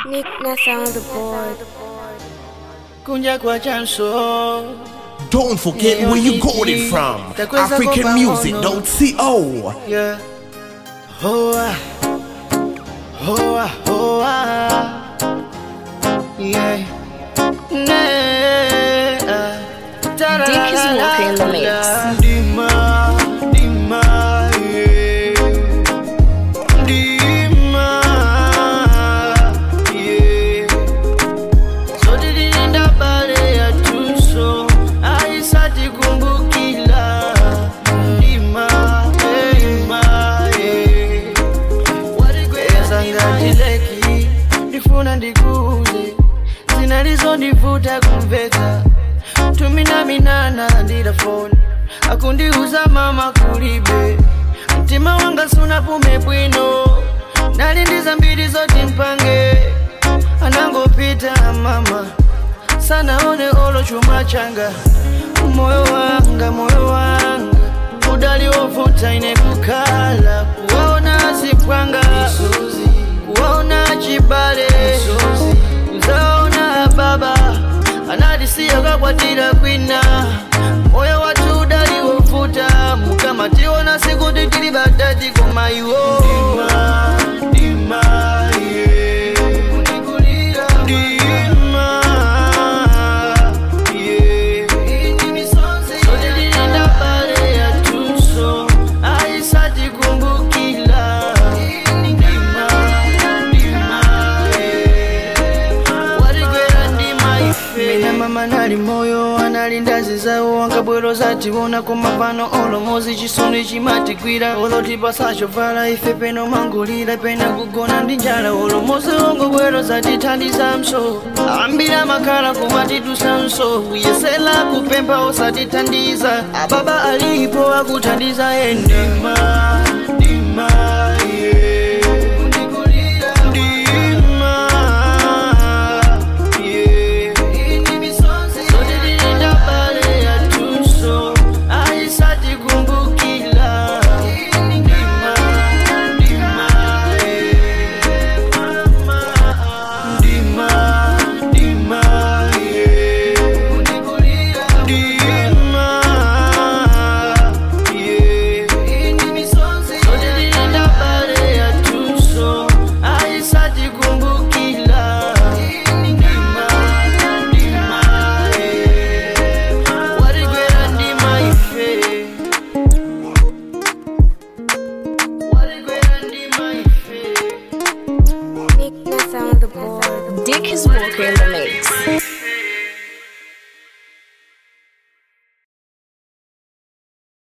Nick Nessa on the board. kunja kwa chanso Don't forget where you got it from. AfricanMusic.co. yeah. hoa hoa hoa yeah. Yeah. Dick is walking in the mix. Dima, Dima, yeah. Dima, yeah. So dililinda pale ya tuso aisati kumbukila Dima, eh, Dima, eh. walikweza ngatileki ndifuna ndikuze zinalizondivuta kumveka tumina minana ndila foni akundiuza mama kulibe mtima wanga sunapume bwino nali ndiza mbili zoti mpange anangopita mama sanaone olo chuma changa moyo wanga moyo wanga udali wovuta ine kukala kuwaona zipwanga kuwaona chibale uzaona baba anadisiya kakwatira kwina moyo watu udali wovuta mukamationa siku titili badati komaiwo Dima, yeah. Dima, yeah. Solilinda pale ya tuso aisati kumbukila Dima, Dima, yeah. waligwera ndima ife mina mama nali moyo analinda zizawo ankabwero zatiwona komapano olomozi chisoni chimatigwira olotipa chovala ife peno mangulira pena kugona ndi njala olomozi ongobwero zatithandiza mso ambira makhala kumatitusa mso kuyesela kupempha osatithandiza ababa alipo akuthandiza endima ndima yeah. Ndima, yeah. Solilinda pale ya tuso aisati kumbukila Ndima, ndima, yeah. Ndima, ndima, yeah. Ndima, yeah. Solilinda pale ya tuso aisati kumbukila Ndima, ndima, yeah. Waligwera ndima ife Waligwera ndima ife Nick Nessa on the board. Dick is walking in the mix.